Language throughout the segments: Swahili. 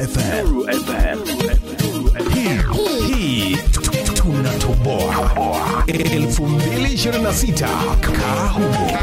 FM. Nuru FM. Hii- Hii tunatoboa 2026 kaa humo.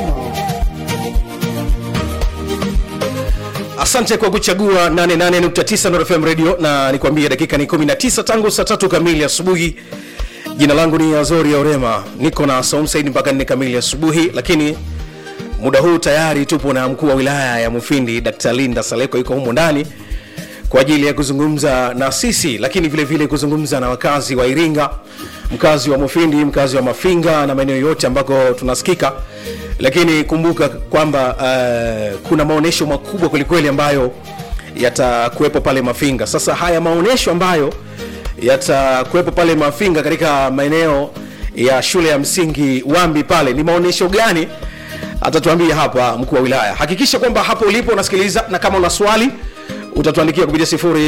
asante kwa kuchagua 88.9 Nuru FM radio na nikwambie dakika ni 19 tangu saa tatu kamili asubuhi jina langu ni azori ya orema niko na saum saidi mpaka nne kamili asubuhi lakini muda huu tayari tupo na mkuu wa wilaya ya mufindi dkt linda saleko yuko humo ndani kwa ajili ya kuzungumza na sisi lakini vile vile kuzungumza na wakazi wa iringa mkazi wa mufindi mkazi wa mafinga na maeneo yote ambako tunasikika lakini kumbuka kwamba uh, kuna maonyesho makubwa kwelikweli ambayo yatakuwepo pale mafinga sasa haya maonyesho ambayo yatakuwepo pale mafinga katika maeneo ya shule ya msingi wambi pale ni maonyesho gani atatuambia hapa mkuu wa wilaya hakikisha kwamba hapo ulipo unasikiliza na kama una swali utatuandikia kupitia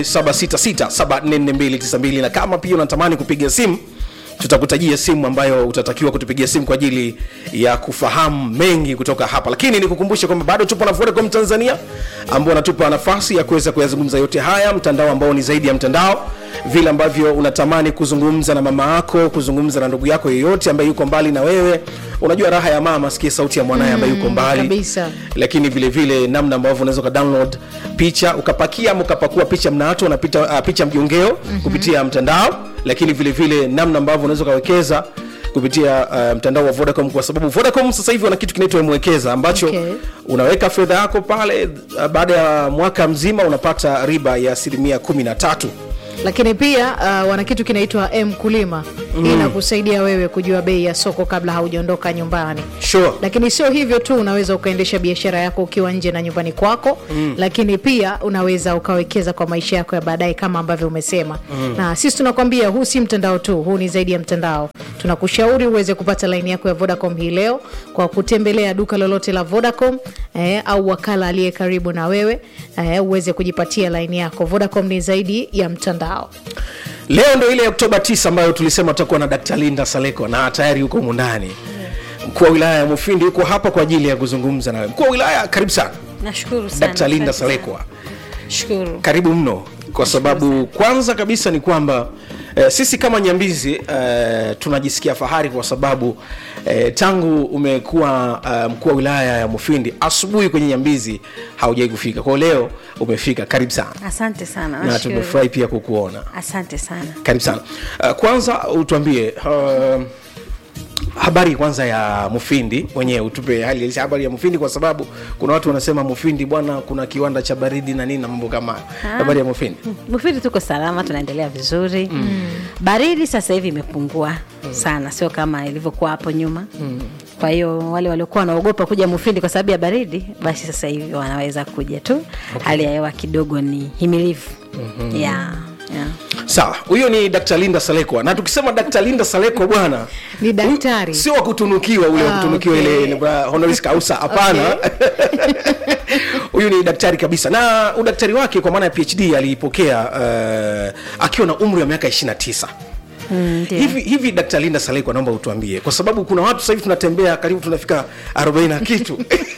0766744292 na kama pia unatamani kupiga simu tutakutajia simu ambayo utatakiwa kutupigia simu kwa ajili ya kufahamu mengi kutoka hapa lakini nikukumbushe kwamba bado tupo na vodacom tanzania ambao wanatupa nafasi ya kuweza kuyazungumza yote haya mtandao ambao ni zaidi ya mtandao vile ambavyo unatamani kuzungumza na mama yako kuzungumza na ndugu yako yeyote ambaye yuko mbali na wewe unajua raha ya mama asikie sauti ya mwanaye ambaye yuko mbali kabisa. lakini vile vile namna ambavyo unaweza ukadownload picha ukapakia ama ukapakua picha mnato na pita, uh, picha mjongeo mm-hmm. kupitia mtandao lakini vile vile namna ambavyo unaweza ukawekeza kupitia uh, mtandao wa vodacom kwa sababu vodacom sasa hivi wana kitu kinaitwa mwekeza ambacho Okay. unaweka fedha yako pale uh, baada ya mwaka mzima unapata riba ya asilimia kumi na tatu lakini pia uh, wana kitu kinaitwa mkulima mm. inakusaidia wewe kujua bei ya soko kabla haujaondoka nyumbani sure. lakini sio hivyo tu unaweza ukaendesha biashara yako ukiwa nje na nyumbani kwako mm. lakini pia unaweza ukawekeza kwa maisha yako ya baadaye kama ambavyo umesema mm. na sisi tunakwambia huu si mtandao tu huu ni zaidi ya mtandao tunakushauri uweze kupata laini yako ya vodacom hii leo kwa kutembelea duka lolote la vodacom eh, au wakala aliye karibu na wewe eh, uweze kujipatia laini yako vodacom ni zaidi ya mtandao leo ndo ile oktoba 9 ambayo tulisema tutakuwa na dkt linda saleko na tayari yuko humu ndani mkuu wa wilaya ya mufindi yuko hapa kwa ajili ya kuzungumza nawe mkuu wa wilaya karibu sana nashukuru sana dkt linda asante sana. salekwa shukuru karibu mno kwa sababu kwanza kabisa ni kwamba eh, sisi kama nyambizi eh, tunajisikia fahari kwa sababu eh, tangu umekuwa eh, mkuu wa wilaya ya mufindi asubuhi kwenye nyambizi haujai kufika kwao leo umefika karibu sana asante sana na nashukuru. tumefurahi pia kukuona asante sana karibu sana uh, kwanza utuambie uh, habari kwanza ya mufindi mwenyewe utupe hali halisi ya habari ya mufindi kwa sababu kuna watu wanasema mufindi bwana kuna kiwanda cha baridi na nini na mambo kama hayo habari ya mufindi mufiri tuko salama tunaendelea vizuri mm. baridi sasa hivi imepungua mm. sana sio kama ilivyokuwa hapo nyuma mm. kwa hiyo wale waliokuwa wanaogopa kuja mufindi kwa sababu ya baridi basi sasa hivi wanaweza kuja tu okay. hali ya hewa kidogo ni himilivu mm-hmm. yeah, yeah. sawa huyo ni dkt linda salekwa na tukisema dkt linda salekwa bwana Ni daktari. huyu sio wa kutunukiwa ule wa Ah, kutunukiwa okay. ile ile honoris causa hapana huyu ni daktari kabisa na udaktari wake kwa maana ya phd aliipokea uh, akiwa na umri wa miaka 29 Mm, ndio. hivi hivi dkt linda salekwa naomba utuambie kwa sababu kuna watu sasa hivi tunatembea karibu tunafika 40 na kitu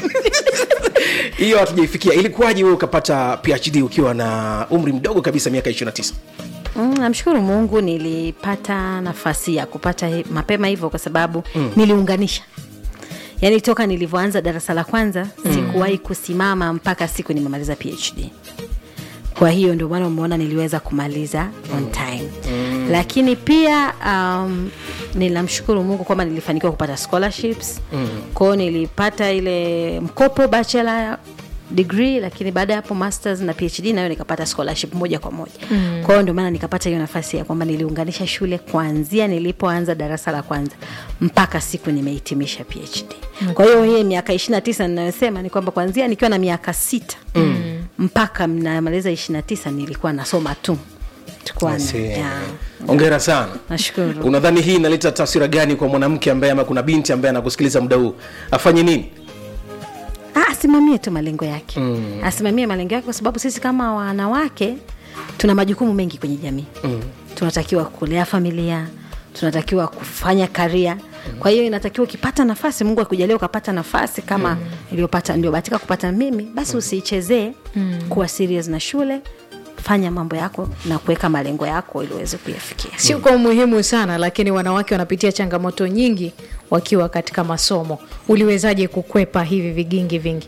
hiyo hatujaifikia ilikuwaje wewe ukapata phd ukiwa na umri mdogo kabisa miaka 29 Mm, namshukuru mungu nilipata nafasi ya kupata hi- mapema hivyo kwa sababu mm. niliunganisha yaani toka nilivyoanza darasa la kwanza mm. sikuwahi kusimama mpaka siku nimemaliza phd kwa hiyo ndio maana umeona niliweza kumaliza on time mm. lakini pia um, ninamshukuru mungu kwamba nilifanikiwa kupata scholarships mm. kwao nilipata ile mkopo bachelor degree lakini baada ya hapo masters na phd nayo nikapata scholarship moja kwa moja mm. kwa hiyo ndio maana nikapata hiyo nafasi ya kwamba niliunganisha shule kuanzia nilipoanza darasa la kwanza mpaka siku nimehitimisha phd okay. kwa hiyo hii miaka ishiri na tisa ninayosema ni kwamba kuanzia nikiwa na miaka sita mm. mpaka namaliza ishiri na tisa nilikuwa nasoma tu Tulikuwa na- I see. yeah. ongera sana nashukuru unadhani hii inaleta taswira gani kwa mwanamke ambaye ama kuna binti ambaye anakusikiliza muda huu afanye nini Ah, asimamie tu malengo yake mm. asimamie malengo yake kwa sababu sisi kama wanawake tuna majukumu mengi kwenye jamii mm. tunatakiwa kulea familia tunatakiwa kufanya karia kwa hiyo inatakiwa ukipata nafasi mungu akujalia ukapata nafasi kama mm. iliyopata ndio bahatika kupata mimi basi usiichezee mm. kuwa serious na shule kufanya mambo yako na kuweka malengo yako ili uweze kuyafikia sio kwa umuhimu sana lakini wanawake wanapitia changamoto nyingi wakiwa katika masomo uliwezaje kukwepa hivi vigingi vingi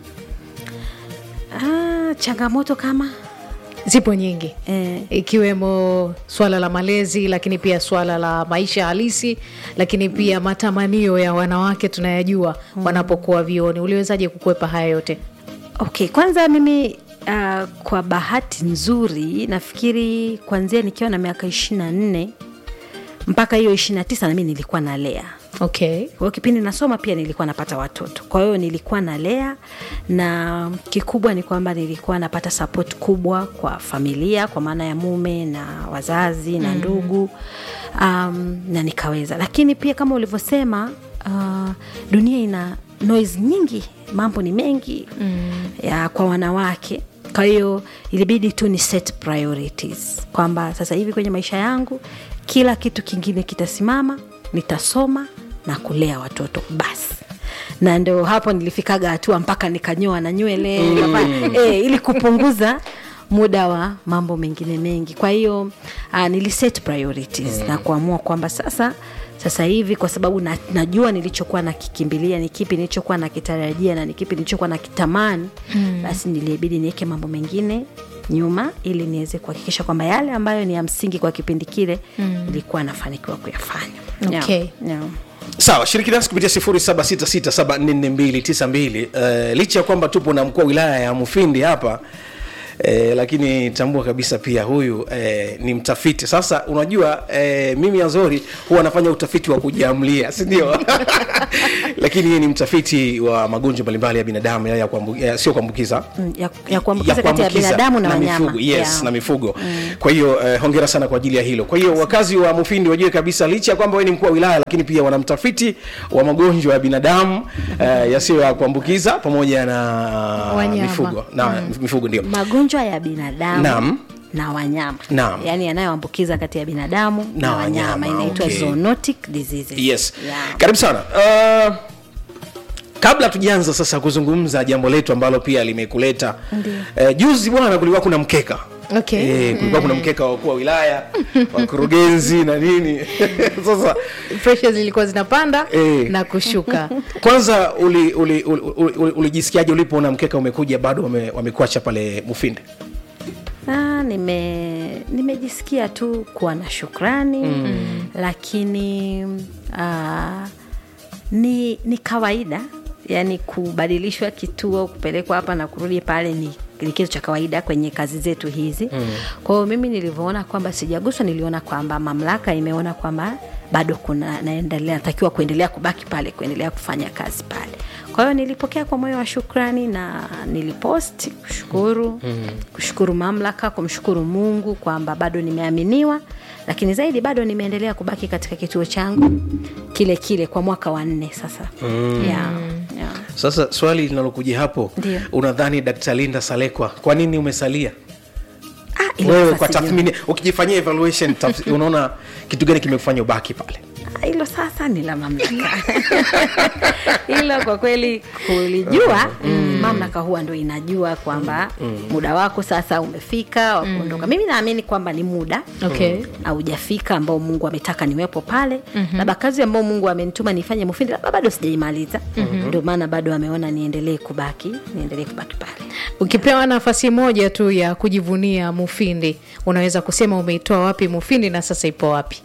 ah, changamoto kama zipo nyingi eh, ikiwemo swala la malezi lakini pia swala la maisha halisi lakini pia matamanio ya wanawake tunayajua wanapokuwa vioni uliwezaje kukwepa haya yote okay kwanza mimi uh, kwa bahati nzuri nafikiri kuanzia nikiwa na miaka ishiri na nne mpaka hiyo ishiri na tisa nami nilikuwa nalea okay kwa hiyo kipindi nasoma pia nilikuwa napata watoto kwa hiyo nilikuwa nalea na kikubwa ni kwamba nilikuwa napata support kubwa kwa familia kwa maana ya mume na wazazi na ndugu um, na nikaweza lakini pia kama ulivyosema uh, dunia ina noise nyingi mambo ni mengi mm. ya kwa wanawake kwa hiyo ilibidi tu ni set priorities kwamba sasa hivi kwenye maisha yangu kila kitu kingine kitasimama nitasoma na kulea watoto basi na ndo hapo nilifikaga hatua mpaka nikanyoa na nywele mm. e, ili kupunguza muda wa mambo mengine mengi kwa hiyo uh, niliset priorities mm. na kuamua kwamba sasa sasa hivi kwa sababu na, najua nilichokuwa nakikimbilia ni kipi nilichokuwa nakitarajia na ni kipi nilichokuwa nakitamani mm. basi nilibidi niweke mambo mengine nyuma ili niweze kuhakikisha kwamba yale ambayo ni ya msingi kwa kipindi kile mm. nilikuwa nafanikiwa kuyafanya Okay. yeah. Yeah. sawa shiriki nasi kupitia 0766744292 uh, licha ya kwamba tupo na mkuu wa wilaya ya mufindi hapa Eh, lakini tambua kabisa pia huyu eh, ni mtafiti sasa unajua eh, mimi azori huwa anafanya utafiti wa kujiamlia sindio lakini yeye ni mtafiti wa magonjwa mbalimbali ya binadamu ya, ya kuambu, ya, sio kuambukiza Mm, ya, ya kuambukiza kati ya binadamu na, wanyama mifugo, yes, Yeah. na mifugo mm. kwa hiyo eh, hongera sana kwa ajili ya hilo kwa hiyo wakazi wa mufindi wajue kabisa licha ya kwamba wewe ni mkuu wa wilaya lakini pia wana mtafiti wa magonjwa ya binadamu eh, yasiyo ya kuambukiza pamoja na Wanyama. mifugo na mifugo ndio magonjwa ya binadamu Naam. na wanyama Naam. yaani yanayoambukiza kati ya binadamu na, Na wanyama, wanyama, inaitwa okay. zoonotic diseases yes yeah. karibu sana uh, kabla tujaanza sasa kuzungumza jambo letu ambalo pia limekuleta eh, juzi bwana kulikuwa kuna mkeka Okay. Eh, kulikuwa kuna mkeka wa wakuu wa wilaya wakurugenzi na nini sasa pressure zilikuwa zinapanda Eh. na kushuka kwanza ulijisikiaje uli, uli, uli, uli, ulijisikiaje ulipoona mkeka umekuja bado wame- wamekuacha pale mufindi Ah, nime nimejisikia tu kuwa na shukrani mm. lakini uh, ni, ni kawaida yani kubadilishwa kituo kupelekwa hapa na kurudi pale ni ni kitu cha kawaida kwenye kazi zetu hizi mm. kwa hiyo mimi nilivyoona kwamba sijaguswa niliona kwamba mamlaka imeona kwamba bado kuna naendelea natakiwa kuendelea kubaki pale kuendelea kufanya kazi pale kwa hiyo nilipokea kwa moyo wa shukrani na niliposti kushukuru mm. kushukuru mamlaka kumshukuru mungu kwamba bado nimeaminiwa lakini zaidi bado nimeendelea kubaki katika kituo changu kile kile kwa mwaka wa nne sasa mm. yeah, yeah. sasa swali linalokuja hapo Ndio. unadhani dkt linda salekwa kwa nini umesalia Ah, ilo wewe sasa kwa sijui. tathmini ukijifanyia evaluation taf- unaona kitu gani kimekufanya ubaki pale Ah, hilo sasa ni la mamlaka hilo kwa kweli kulijua mm. mamlaka huwa ndo inajua kwamba mm. muda wako sasa umefika wa kuondoka mimi naamini kwamba ni muda Okay. haujafika ambao mungu ametaka niwepo pale mm-hmm. labda kazi ambao mungu amenituma nifanye mufindi labda bado sijaimaliza mm-hmm. ndio maana bado ameona niendelee kubaki niendelee kubaki pale ukipewa nafasi moja tu ya kujivunia mufindi unaweza kusema umeitoa wapi mufindi na sasa ipo wapi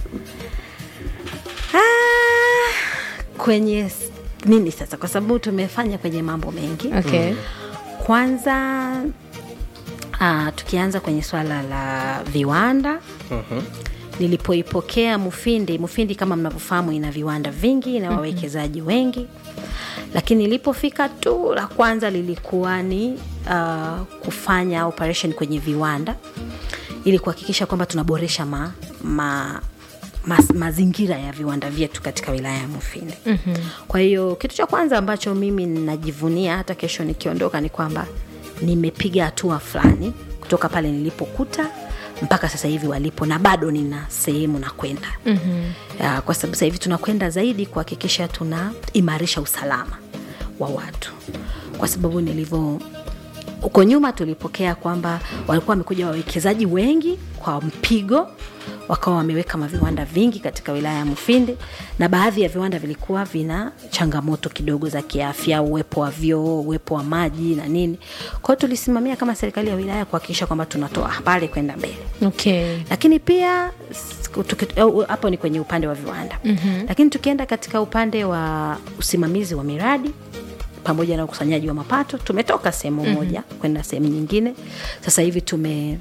ah, kwenye s- nini sasa kwa sababu tumefanya kwenye mambo mengi okay. kwanza uh, tukianza kwenye swala la viwanda uh-huh. nilipoipokea mufindi mufindi kama mnavyofahamu ina viwanda vingi na wawekezaji wengi lakini ilipofika tu la kwanza lilikuwa ni uh, kufanya operation kwenye viwanda ili kuhakikisha kwamba tunaboresha ma, ma, mas, mazingira ya viwanda vyetu katika wilaya ya mufindi mm-hmm. kwa hiyo kitu cha kwanza ambacho mimi ninajivunia hata kesho nikiondoka ni kwamba nimepiga hatua fulani kutoka pale nilipokuta mpaka sasa hivi walipo na bado nina sehemu na kwenda mm-hmm. kwa sababu sasa hivi tunakwenda zaidi kuhakikisha tunaimarisha usalama wa watu kwa sababu nilivyo huko nyuma tulipokea kwamba walikuwa wamekuja wawekezaji wengi kwa mpigo wakawa wameweka maviwanda vingi katika wilaya ya mufindi na baadhi ya viwanda vilikuwa vina changamoto kidogo za kiafya uwepo wa vyoo uwepo wa maji na nini kwao tulisimamia kama serikali ya wilaya kuhakikisha kwamba tunatoa pale kwenda mbele okay. lakini pia s- tuki- au- hapo ni kwenye upande wa viwanda mm-hmm. lakini tukienda katika upande wa usimamizi wa miradi pamoja na ukusanyaji wa mapato tumetoka sehemu mm-hmm. moja kwenda sehemu nyingine sasa hivi tume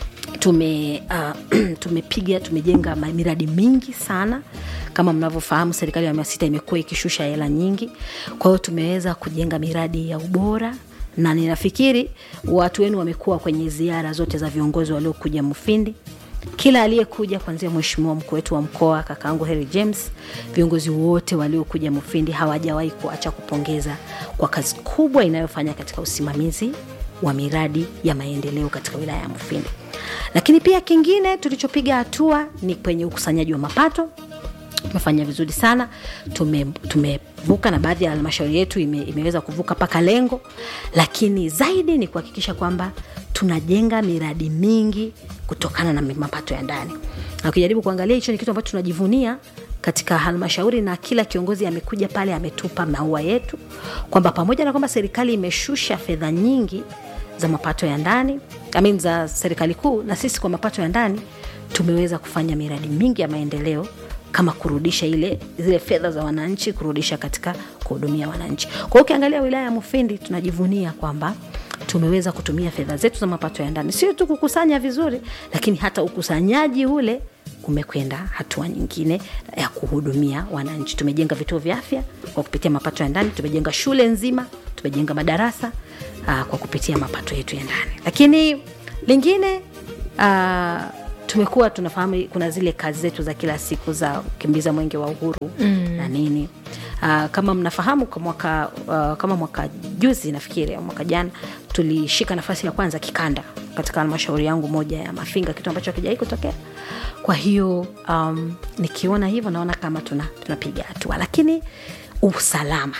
tume uh, tumepiga tumejenga ma- miradi mingi sana kama mnavyofahamu serikali ya awamu ya sita imekuwa ikishusha hela nyingi kwa hiyo tumeweza kujenga miradi ya ubora na ninafikiri watu wenu wamekuwa kwenye ziara zote za viongozi waliokuja mufindi kila aliyekuja kuanzia mheshimiwa mkuu wetu wa mkoa kakaangu Harry James, viongozi wote waliokuja Mufindi hawajawahi kuacha kupongeza kwa kazi kubwa inayofanya katika usimamizi wa miradi ya maendeleo katika wilaya ya Mufindi. Lakini pia kingine tulichopiga hatua ni kwenye ukusanyaji wa mapato tumefanya vizuri sana tume, tumevuka na baadhi ya halmashauri yetu ime, imeweza kuvuka mpaka lengo lakini zaidi ni kuhakikisha kwamba tunajenga miradi mingi kutokana na mapato ya ndani na ukijaribu kuangalia hicho ni kitu ambacho tunajivunia katika halmashauri na kila kiongozi amekuja pale ametupa maua yetu kwamba pamoja na kwamba serikali imeshusha fedha nyingi za mapato ya ndani I mean, za serikali kuu na sisi kwa mapato ya ndani tumeweza kufanya miradi mingi ya maendeleo kama kurudisha ile zile fedha za wananchi kurudisha katika kuhudumia wananchi kwa hiyo ukiangalia wilaya ya mufindi tunajivunia kwamba tumeweza kutumia fedha zetu za mapato ya ndani sio tu kukusanya vizuri lakini hata ukusanyaji ule umekwenda hatua nyingine ya kuhudumia wananchi tumejenga vituo vya afya kwa kupitia mapato ya ndani tumejenga shule nzima tumejenga madarasa aa, kwa kupitia mapato yetu ya ndani lakini lingine aa, tumekuwa tunafahamu kuna zile kazi zetu za kila siku za kukimbiza mwenge wa uhuru mm. na nini uh, kama mnafahamu kwa mwaka uh, kama mwaka juzi nafikiri au mwaka jana tulishika nafasi ya kwanza kikanda katika halmashauri yangu moja ya mafinga kitu ambacho hakijawai kutokea kwa hiyo um, nikiona hivyo naona kama tuna tunapiga hatua lakini usalama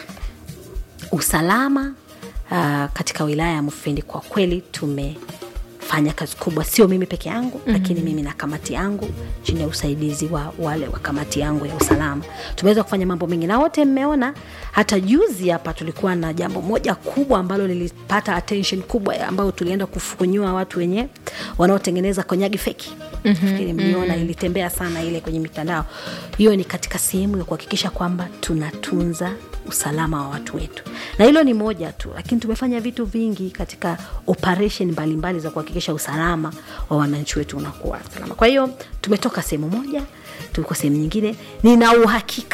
usalama uh, katika wilaya ya mufindi kwa kweli tume fanya kazi kubwa sio mimi peke yangu mm-hmm. lakini mimi na kamati yangu chini ya usaidizi wa wale wa kamati yangu ya usalama tumeweza kufanya mambo mengi na wote mmeona hata juzi hapa tulikuwa na jambo moja kubwa ambalo lilipata attention kubwa ambayo tulienda kufukunyua watu wenye wanaotengeneza konyagi feki mm-hmm. mliona mm-hmm. ilitembea sana ile kwenye mitandao hiyo ni katika sehemu ya kuhakikisha kwamba tunatunza usalama wa watu wetu na hilo ni moja tu lakini tumefanya vitu vingi katika operation mbalimbali za kuhakikisha usalama wa wananchi wetu unakuwa salama kwa hiyo tumetoka sehemu moja tuliko sehemu nyingine nina uhakika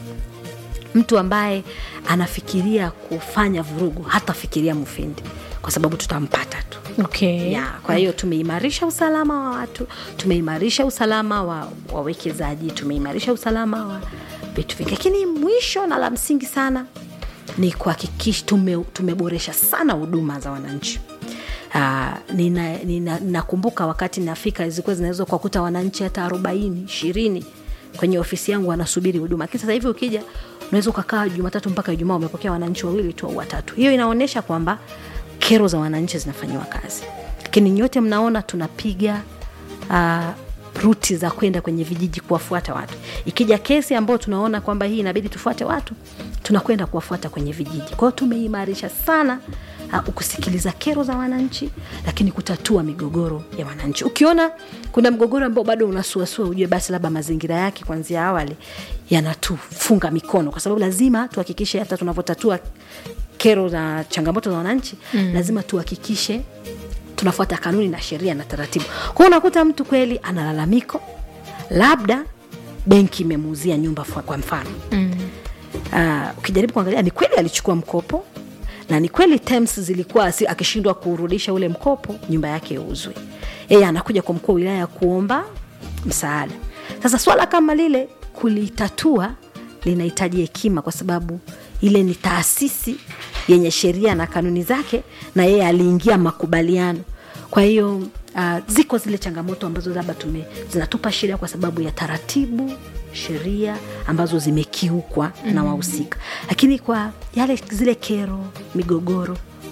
mtu ambaye anafikiria kufanya vurugu hatafikiria mufindi kwa sababu tutampata tu Okay. ya kwa hiyo tumeimarisha usalama wa watu tumeimarisha usalama wa wawekezaji tumeimarisha usalama wa vitu vingi lakini mwisho na la msingi sana ni kuhakikisha tume, tumeboresha sana huduma za wananchi Uh, ninakumbuka nina, nina wakati nafika zilikuwa zinaweza kuwakuta wananchi hata arobaini ishirini kwenye ofisi yangu wanasubiri huduma lakini sasa hivi ukija unaweza ukakaa jumatatu mpaka ijumaa umepokea wananchi wawili tu au watatu hiyo inaonyesha kwamba kero za wananchi zinafanyiwa kazi lakini nyote mnaona tunapiga uh, ruti za kwenda kwenye vijiji kuwafuata watu ikija kesi ambayo tunaona kwamba hii inabidi tufuate watu tunakwenda kuwafuata kwenye vijiji kwa hiyo tumeimarisha sana uh, kusikiliza kero za wananchi lakini kutatua migogoro ya wananchi ukiona kuna mgogoro ambao bado unasuasua ujue basi labda mazingira yake kwanzia awali yanatufunga mikono kwa sababu lazima tuhakikishe hata tunavyotatua kero na changamoto za wananchi mm. lazima tuhakikishe tunafuata kanuni na sheria na taratibu kwao unakuta mtu kweli ana lalamiko labda benki imemuuzia nyumba kwa mfano mm. uh, ukijaribu kuangalia ni kweli alichukua mkopo na ni kweli terms zilikuwa akishindwa kurudisha ule mkopo nyumba yake iuzwe yeye anakuja kwa mkuu wa wilaya kuomba msaada sasa swala kama lile kulitatua linahitaji hekima kwa sababu ile ni taasisi yenye sheria na kanuni zake na yeye aliingia makubaliano kwa hiyo uh, ziko zile changamoto ambazo labda tume zinatupa shida kwa sababu ya taratibu sheria ambazo zimekiukwa mm-hmm. na wahusika lakini kwa yale zile kero migogoro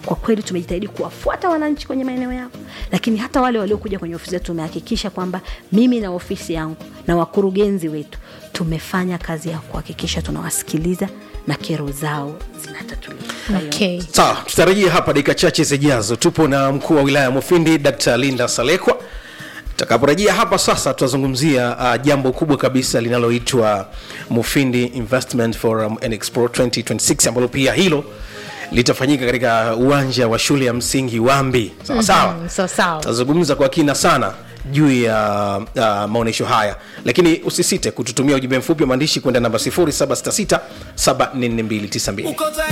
kwa kweli tumejitahidi kuwafuata wananchi kwenye maeneo yao lakini hata wale waliokuja kwenye ofisi zetu tumehakikisha kwamba mimi na ofisi yangu na wakurugenzi wetu tumefanya kazi ya kuhakikisha tunawasikiliza na kero zao zinatatuliwa Kwa hiyo, okay. sawa tutarajia hapa dakika chache zijazo tupo na mkuu wa wilaya ya mufindi dkt linda salekwa takaporejea hapa sasa tutazungumzia uh, jambo kubwa kabisa linaloitwa mufindi investment forum and expo 2026 ambalo pia hilo litafanyika katika uwanja wa shule ya msingi wambi sawa sawa Mhm, sawa sawa. tutazungumza kwa kina sana juu ya uh, maonyesho haya lakini usisite kututumia ujumbe mfupi wa maandishi kwenda namba 0766 744292